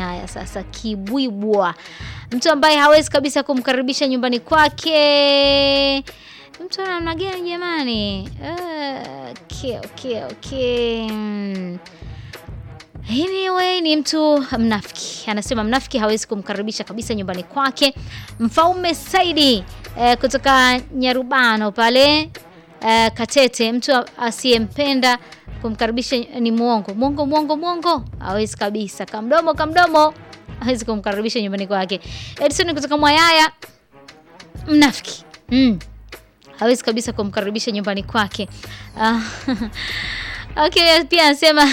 Mwayaya. Sasa Kibwibwa, mtu ambaye hawezi kabisa kumkaribisha nyumbani kwake. Mtu ana namna gani jamani? Uh, okay, okay, okay. Mm. Anyway, ni mtu mnafiki. Anasema mnafiki hawezi kumkaribisha kabisa nyumbani kwake. Mfaume Saidi eh, kutoka Nyarubano pale eh, Katete, mtu asiyempenda kumkaribisha ni mwongo. Mwongo, mwongo, mwongo. Hawezi kabisa. Kamdomo, kamdomo. Hawezi kumkaribisha nyumbani kwake. Edison kutoka Mwayaya, mnafiki. Mm. Hawezi kabisa kumkaribisha nyumbani kwake. Ah, Okay, pia anasema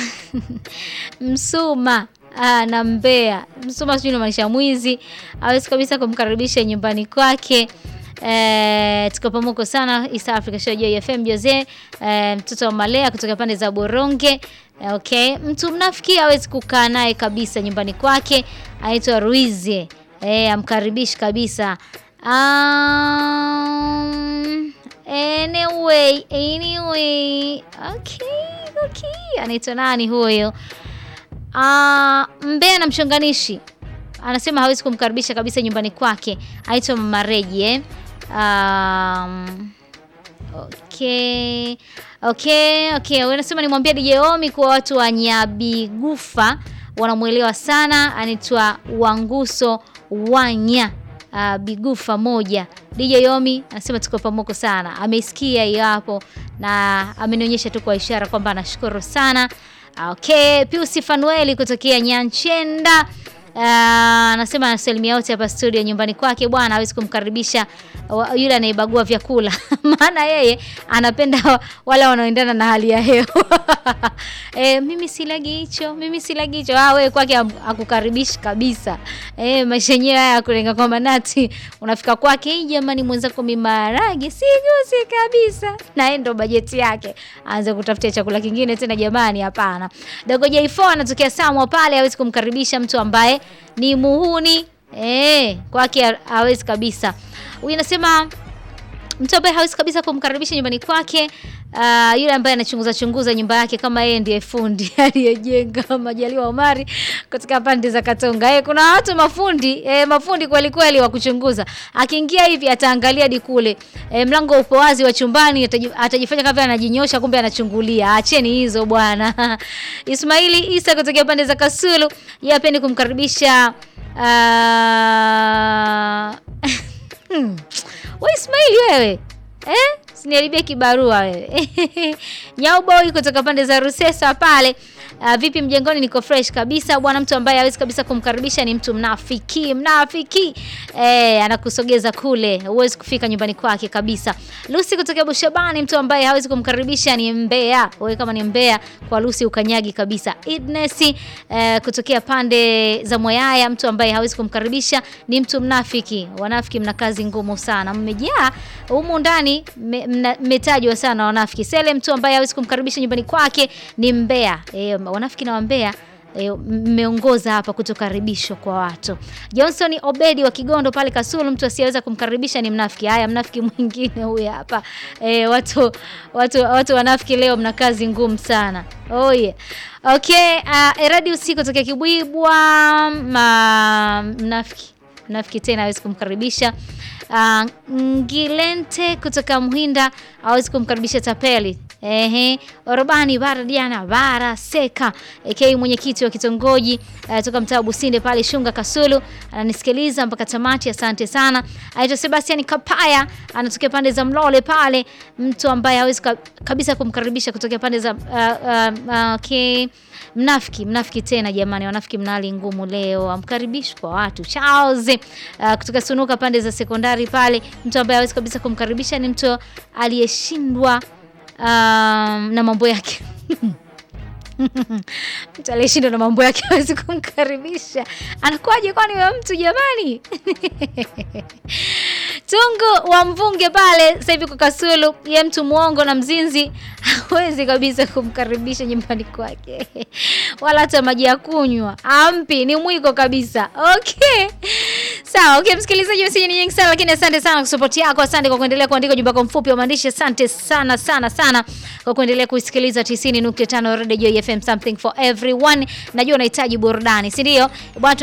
Msuma ah, na Mbea. Msuma sijui inamaanisha mwizi, hawezi kabisa kumkaribisha nyumbani kwake. Eh, tuko pamoja sana East Africa Show Joy FM Jose, eh, mtoto wa Malea kutoka pande za Boronge. Eh, okay, mtu mnafiki hawezi kukaa naye kabisa nyumbani kwake. Anaitwa Ruize. Eh, amkaribishi kabisa. Um, anyway, anyway. Okay, okay. Anaitwa nani huyo? Ah, Mbea na mchonganishi anasema hawezi kumkaribisha kabisa nyumbani kwake. Aitwa Mama Reji eh? Um, okay. Okay, okay. Wanasema nimwambia DJ Omi kwa watu wa Nyabigufa wanamwelewa sana. Anaitwa Wanguso Wanya uh, Bigufa moja. DJ Omi anasema tuko pamoja sana. Ameisikia hiyo hapo na amenionyesha tu kwa ishara kwamba anashukuru sana. Okay, Pius Fanueli kutokea Nyanchenda anasema uh, anasalimia wote hapa studio nyumbani kwake bwana, hawezi kumkaribisha yule anayebagua vyakula maana yeye anapenda wale wanaoendana na hali ya hewa e, mimi silagi hicho, mimi silagi hicho. Ah, wewe kwake akukaribishi kabisa. E, maisha yenyewe haya kulenga kwamba nati unafika kwake, hii jamani, mwenzako mimarage sigusi kabisa, na yeye ndo bajeti yake, aanze kutafutia chakula kingine tena. Jamani, hapana. Dogo J4 anatokea Samwa pale, hawezi kumkaribisha mtu ambaye ni muhuni eh, kwake hawezi kabisa. Huyu anasema mtu ambaye hawezi kabisa kumkaribisha nyumbani kwake, uh, yule ambaye anachunguza chunguza nyumba yake kama yeye ndiye fundi aliyejenga. Majaliwa Omari kutoka pande za Katonga. Eh, kuna watu mafundi eh, mafundi kweli kweli wa kuchunguza. Akiingia hivi ataangalia hadi kule eh, mlango upo wazi wa chumbani, atajifanya kama anajinyosha, kumbe anachungulia. Acheni hizo bwana. Ismaili Isa kutoka pande za Kasulu, yeye apendi kumkaribisha uh... We Ismaili wewe eh? Siniharibie kibarua wewe Nyauboy kutoka pande za Rusesa pale. Uh, vipi mjengoni? Niko fresh kabisa bwana. Mtu ambaye hawezi kabisa kumkaribisha ni mtu mnafiki, mnafiki eh, anakusogeza kule, huwezi kufika nyumbani kwake kabisa. Lucy kutoka Bushabani, mtu ambaye hawezi kumkaribisha ni mbea. Wewe kama ni mbea kwa Lucy ukanyagi kabisa. Idness eh, kutokea pande za Moyaya, mtu ambaye hawezi kumkaribisha ni mtu mnafiki. Wanafiki mna kazi ngumu sana, mmejaa humu ndani, mmetajwa sana wanafiki. Sele, mtu ambaye hawezi kumkaribisha nyumbani kwake ni mbea eh, wanafiki na wambea mmeongoza e, hapa kutokaribishwa kwa watu. Johnson Obedi wa Kigondo pale Kasulu, mtu asiyeweza kumkaribisha ni mnafiki. Haya, mnafiki mwingine huyu hapa e, watu, watu, watu wanafiki leo mna kazi ngumu sana. Oh yeah. Okay, uh, Eradi usiku kutoka Kibwibwa ma, mnafiki mnafiki tena hawezi kumkaribisha. Uh, Ngilente kutoka Mhinda hawezi kumkaribisha tapeli. Ehe, Orobani bara Diana bara Seka aka mwenyekiti wa kitongoji uh, toka mtaa wa Businde pale Shunga Kasulu, ananisikiliza mpaka tamati. Asante sana. Aitwa Sebastian Kapaya, anatokea pande za Mlole pale, mtu ambaye hawezi kabisa kumkaribisha kutokea pande za uh, uh, uh, okay. Mnafiki, mnafiki tena jamani, wanafiki mna hali ngumu leo, amkaribishi kwa watu. Charles uh, kutoka Sunuka pande za sekondari pale, mtu ambaye hawezi kabisa kumkaribisha ni mtu aliyeshindwa um, na mambo yake mtu aliyeshindwa na mambo yake hawezi kumkaribisha. Anakuwaje kwani wa mtu jamani? Tungu wa Mvunge pale sasa hivi kwa Kasulu, ye mtu mwongo na mzinzi hawezi kabisa kumkaribisha nyumbani kwake, wala hata maji ya kunywa ampi, ni mwiko kabisa. Okay, sawa. Okay, msikilizaji, meseji ni nyingi sana, lakini asante sana kwa support yako. Asante kwa kuendelea kuandika ujumbe wako mfupi wa maandishi. Asante sana sana sana kwa kuendelea kusikiliza 90.5 Radio Joy FM, something for everyone. Najua unahitaji burudani, si ndio bwana?